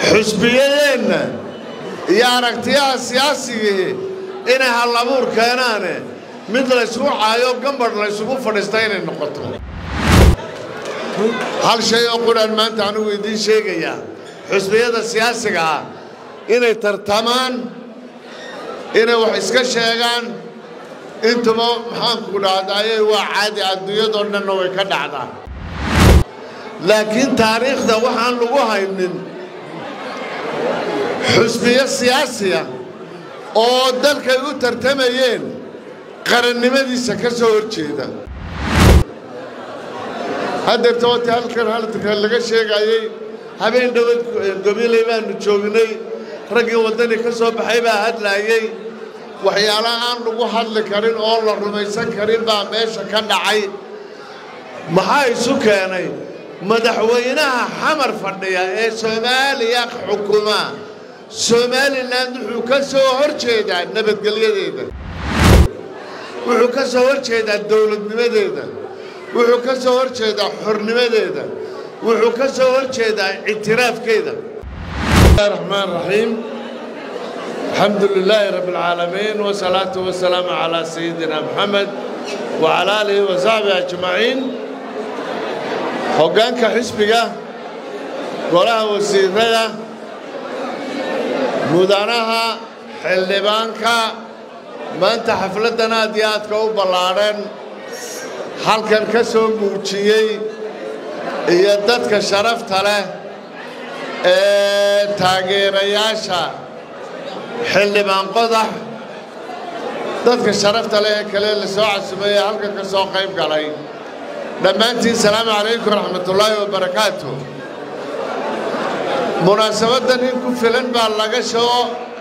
xusbiyadeenna iyo aragtiyaha siyaasigii inay hallabuur keenaane mid laysugu caayo gambadh laysugu fadhiista inay noqoto hal shay oo qudhaan maanta anigu idiin sheegayaa xusbiyada siyaasiga ah inay tartamaan inay wax iska sheegaan intuba maxaanku dhahdaayey waa caadi adduunyadoo dhanna way ka dhacdaa laakiin taariikhda waxaan lagu haynin xusbiyo siyaasiya oo dalkay u tartamayeen qarannimadiisa ka soo hor jeeda haddeerta wati halkan halka laga sheegayey habeen dhowad gobiley baanu joognay raggii waddani ka soo baxay baa hadlaayey waxyaalaha aan lagu hadli karin oo la rumaysan karin baa meesha ka dhacay maxaa isu keenay madaxweynaha xamar fadhiya ee soomaaliya xukuma somalilan wuxuu ka soo hor jeedaa nabadgelyadeeda wuxuu ka soo hor jeedaa dowladnimadeeda wuxuu ka soo hor jeedaa xornimadeeda wuxuu ka soo hor jeedaa ictiraafkeeda raxmaan raxiim alxamdu lilaahi rabbi alcaalamiin wasalaatu wasalaamu calaa sayidina moxamed wacalaa aalihi wa saxbihi ajmaciin hoggaanka xisbiga golaha wasiirada mudanaha xildhibaanka maanta xafladdan aad iyo aadka u ballaadhan halkan ka soo muujiyey iyo dadka sharafta leh ee taageerayaasha xildhibaan qodax dadka sharafta leh ee kale la soo casumay ee halkan ka soo qayb galay dhammaantiin salaamu calaykum waraxmatullaahi wabarakaatu munaasabaddan in ku filan baa laga soo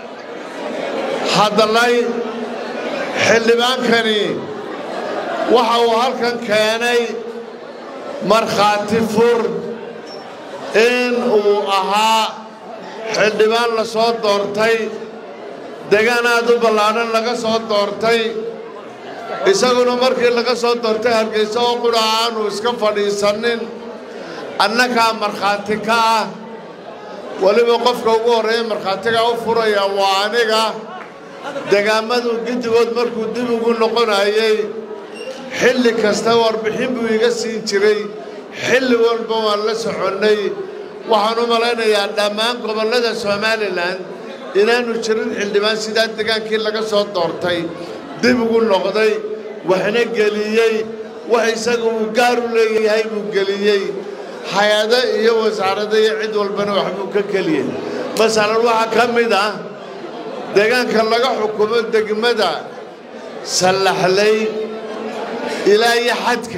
hadlay xildhibaankani waxa uu halkan keenay markhaati fur in uu ahaa xildhibaan la soo doortay degaan aad u ballaadhan laga soo doortay isaguna markii laga soo doortay hargeysa oo qudha aanu iska fadhiisanin annagaa markhaati ka ah weliba qofka ugu horreeya markhaatigaa u furaya waa aniga degaamadu giddigood markuu dib ugu noqonayey xilli kasta warbixin buu iga siin jiray xilli walba waan la soconnay waxaan u malaynayaa dhammaan gobollada somalilan inaanu jirin xildhibaan sidaa degaankii laga soo doortay dib ugu noqday waxna geliyey wax isaga uu gaar u leeyahay buu geliyey hay-ado iyo wasaarado iyo cid walbana waxbuu ka keliyey masalan waxaa ka mid ah deegaanka laga xukumo degmada sallaxlay ilaa iyo xadka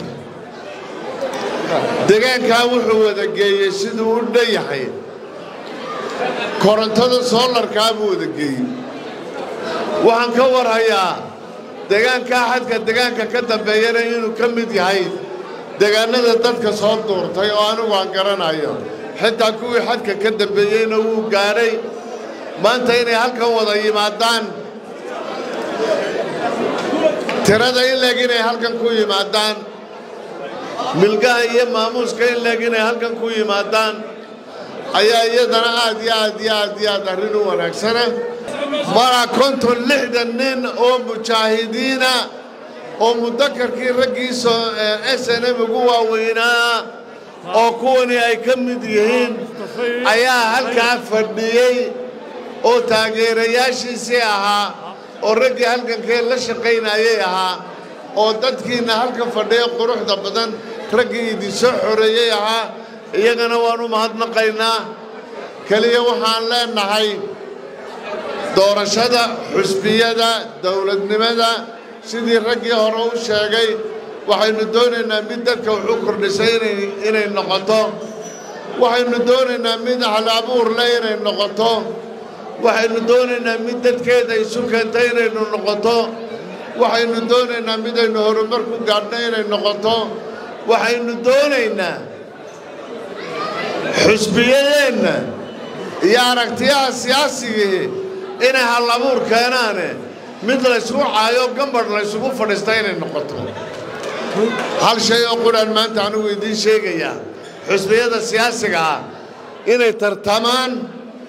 degaankaa wuxuu wada geeyey siduu u dhan yahay korontada soolarkaa buu wada geeyey waxaan ka warhayaa degaankaa xadka degaanka ka dambeeyana inuu ka mid yahay degaanada dadka soo duurtay oo anigu aan garanayo xitaa kuwii xadka ka dambeeyeyna wuu gaadhay maanta inay halkan wada yimaadaan tirada in leeg inay halkan ku yimaadaan milgaha iyo maamuuska in leeg inay halkan ku yimaadaan ayaa iyadana aad iyo aad iyo aad iyo aad arrin u wanaagsana mara konton lixdan nin oo mujaahidiina oo mudakarkii raggiisa s n m ugu waaweynaa oo kuwani ay ka mid yihiin ayaa halkaa fadhiyey oo taageerayaashiisii ahaa oo raggii halkankee la shaqaynayay ahaa oo dadkiinna halkan fadhiya quruxda badan raggii idinsoo xoreeyey ahaa iyagana waan u mahadnaqaynaa keliya waxaan leenahay doorashada xusbiyada dowladnimada sidii raggii hore u sheegay waxaynu doonaynaa mid dadka wuxuu kordhisay inay noqoto waxaynu doonaynaa mid halabuur leh inay noqoto waxaynu doonaynaa mid dadkeeda isu keenta inaynu noqoto waxaynu doonaynaa midaynu horumar ku gaadhno inay noqoto waxaynu doonaynaa xusbiyadeenna iyo aragtiyaha siyaasigii inay hallabuur keenaane mid laysugu caayo gambadh laysugu fadhiista inay noqoto hal shay oo qudhaan maanta anigu idiin sheegayaa xusbiyada siyaasiga ah inay tartamaan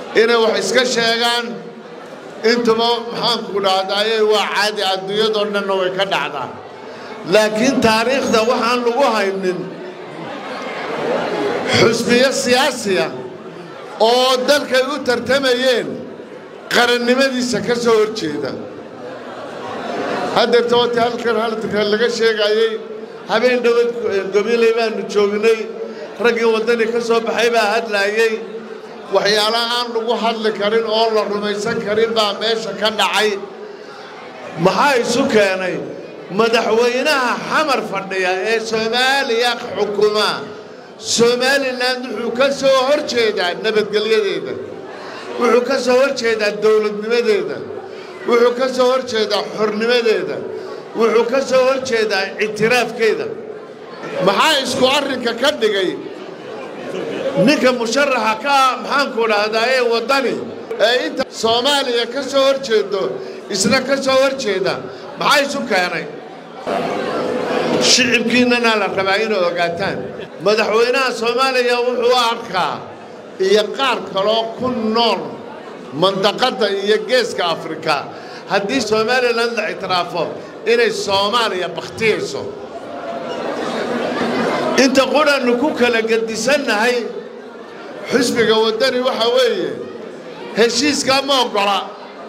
inay wax iska sheegaan intuba maxaanku dhahdaayey waa caadi adduunyadoo dhanna way ka dhacdaa laakiin taariikhda waxaan lagu haynin xusbiyo siyaasiya oo dalkay u tartamayeen qarannimadiisa ka soo hor jeeda haddeerta wati halkan halka laga sheegayey habeen dhowad gobiley baanu joognay raggii waddani ka soo baxay baa hadlaayey waxyaala aan lagu hadli karin oo la rumaysan karin baa meesha ka dhacay maxaa isu keenay madaxweynaha xamar fadhiya ee soomaaliya xukuma somalilan wuxuu ka soo hor jeedaa nabadgelyadeeda wuxuu ka soo hor jeedaa dowladnimadeeda wuxuu ka soo hor jeedaa xornimadeeda wuxuu ka soo hor jeedaa ictiraafkeeda maxaa isku arrinka ka dhigay ninka musharaxa ka ah maxaanku dhahdaa ee waddani ee inta soomaaliya ka soo hor jeedo isna ka soo hor jeeda maxaa isu keenay shicibkiinnana la rabaa inay ogaataan madaxweynaha soomaaliya wuxuu arkaa iyo qaar kaloo ku nool mandaqadda iyo geeska afrika haddii somalilan la ictiraafo inay soomaaliya bakhtiyayso inta qudhannu ku kala gedisannahay xusbiga waddani waxaa weeye heshiiskaa ma oggola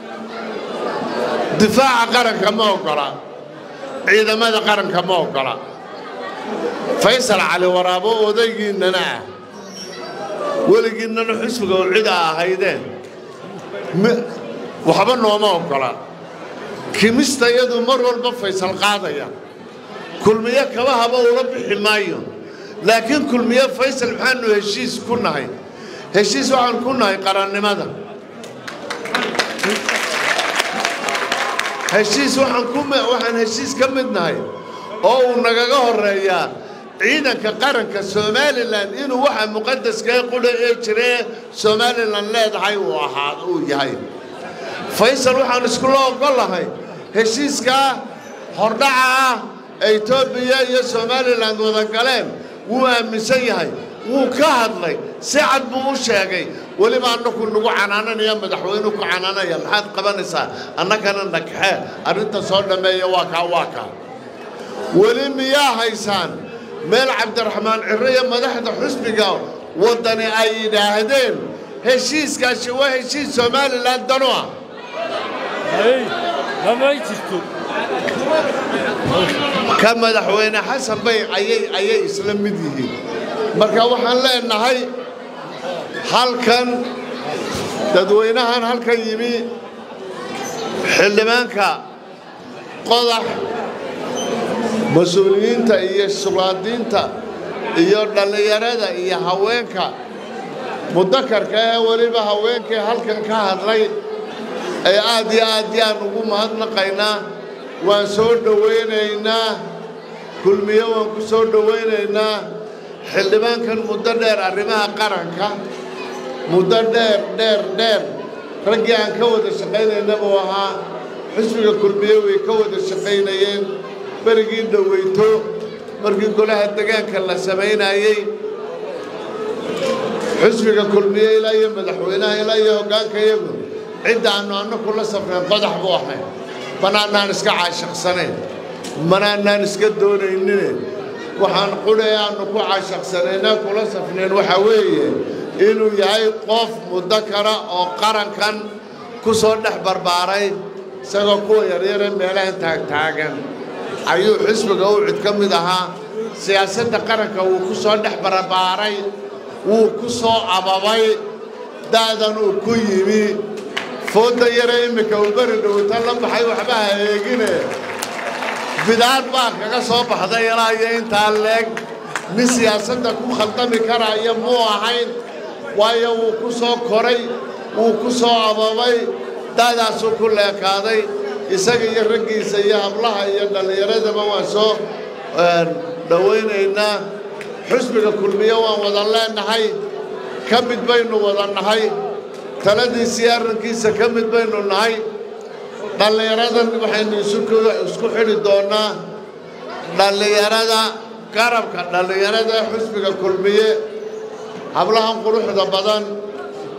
difaaca qaranka ma oggola ciidamada qaranka ma oggola faysal cali waraabo odaygiinnana ah weligiinnana xusbiga oo cid a ahaydeen waxba nooma oggola kimista iyadu mar walba faysal qaadaya kulmiyo kaba haba ula bixi maayo laakiin kulmiyo faysal maxaanu heshiis ku nahay heshiis waxaan ku nahay qarannimada heshiis waxaan ku waxaan heshiis ka mid nahay oo uu nagaga horreeyaa ciidanka qaranka somalilan inuu waxa muqadaskae qudha ee jiree somalilan leedahay uu ahaa uu yahay faysal waxaan iskula oggolahay heshiiskaa hordhaca ah ee etoobiya iyo somalilan wada galeen wuu aaminsan yahay wuu ka hadlay si cad buu u sheegay weliba annaku nagu canaananaya madaxweynuu ku canaanaya maxaad qabanaysaa annagana nagxee arrinta soo dhammeeya waa kaa waa kaa weli miyaa haysaan meel cabdiraxmaan cirro iyo madaxda xusbiga waddani ay yidhaahdeen heshiiskaasi waa heshiis somalilan danu ah ka madaxweyne xasan bay ayay ayay isla mid yihiin marka waxaan leenahay halkan dadweynahan halkan yimi xildhibaanka qodax mas-uuliyiinta iyo sulaadiinta iyo dhallinyarada iyo haweenka mudakarka ee weliba haweenkii halkan ka hadlay ee aad iyo aad yaan ugu mahadnaqaynaa waan soo dhowaynaynaa kulmiyo waan ku soo dhowaynaynaa xildhibaankan muddo dheer arrimaha qaranka muddo dheer dheer dheer raggii aan ka wada shaqaynayna buu ahaa xusbiga kulmiye way ka wada shaqaynayeen berigii dhoweyto markii golaha degaanka la samaynayey xusbiga kulmiye ilaa iyo madaxweynaha ilaa iyo hoggaanka iyagu cidda aannu annaku la safreen qodax buu ahayn manaanaan iska caashaqsanayn manaanaan iska doonaynine waxaan qudhay aannu ku caashaqsanayna kula safnayn waxaa weeye inuu yahay qof muddo kale oo qarankan ku soo dhex barbaaray isagoo kuwa yaryare meelahan taagtaagan ayuu xisbiga u cid ka mid ahaa siyaasadda qaranka wuu ku soo dhex barbaaray wuu ku soo ababay da'dan uu ku yimi foodda yare iminka uu beri dhowta la baxay waxba ha eegine bidaad baa kaga soo baxday ilaa iyo intaa leeg nin siyaasadda ku khaldami karaya muu ahayn waayo wuu ku soo koray wuu ku soo ababay da'daasuu ku leekaaday isaga iyo raggiisa iyo hablaha iyo dhallinyaradaba waan soo dhowaynaynaa xusbiga kulmiye waan wada leenahay ka mid baynu wada nahay taladiisii arrinkiisa ka mid baynu nahay dhallinyaradan waxaynu isku xidhi doonnaa dhallinyarada garabka dhallinyarada ee xusbiga kulmiye hablahan quruxda badan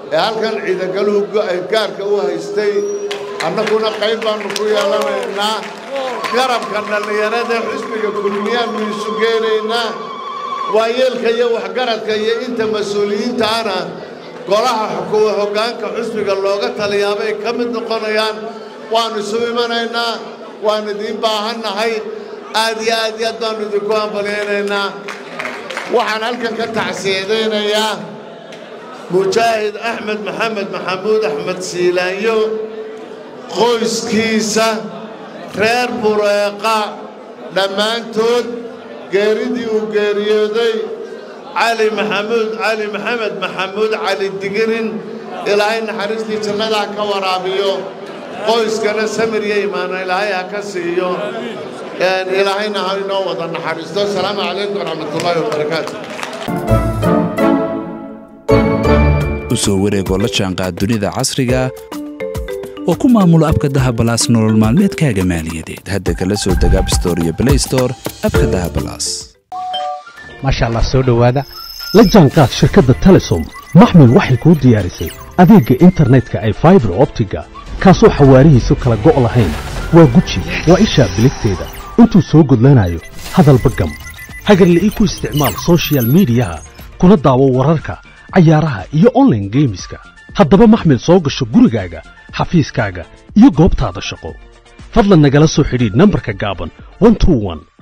ee halkan ciidagaluhu gaarka u haystay annaguna qayb baannu ku yeelanaynaa garabka dhallinyarada xisbiga kulmiyaannu isu geenaynaa waayeelka iyo waxgaradka iyo inta mas-uuliyiinta ana golaha xukuuma hoggaanka xisbiga looga taliyaabay ka mid noqonayaan waannu isu imanaynaa waannu idiin baahannahay aad iyo aad iyo aad baannu idinku hambalyaynaynaa waxaan halkan ka tacsiyadaynayaa mujaahid axmed maxamed maxamuud axmed siilaanyo qoyskiisa reer bureeqa dhammaantood geeridii uu geeriyooday cali maxamuud cali maxamed maxamuud cali digirin ilaahay naxariistii jannadaa ka waraabiyo qoyskana samir iyo imaana ilaahay ha ka siiyo ilaahayna ha inoo wada naxariisto asalaamu calaykum waraxmatullaahi wabarakaatu u soo wareegoo la jaanqaad dunida casriga oo ku maamulo abka dahabalaas nolol maalmeedkaaga maaliyadeed hadda kala soo deg abstore iyo blaystore abka dahabalaas maasha allah soo dhowaada la jaanqaad shirkadda telesom maxmil waxay kuu diyaarisay adeegga internetka ay faibar optiga kaasoo xawaarihiisu kala go' lahayn waa guji waa ishaa biligteeda intuu soo gudlanayo hadalba gam hagarla ii ku isticmaal sochial midiyaha kuna daawo wararka cayaaraha iyo onlaine geemiska haddaba maxmil soo gasho gurigaaga xafiiskaaga iyo goobtaada shaqo fadlan nagala soo xidhiidh nambarka gaaban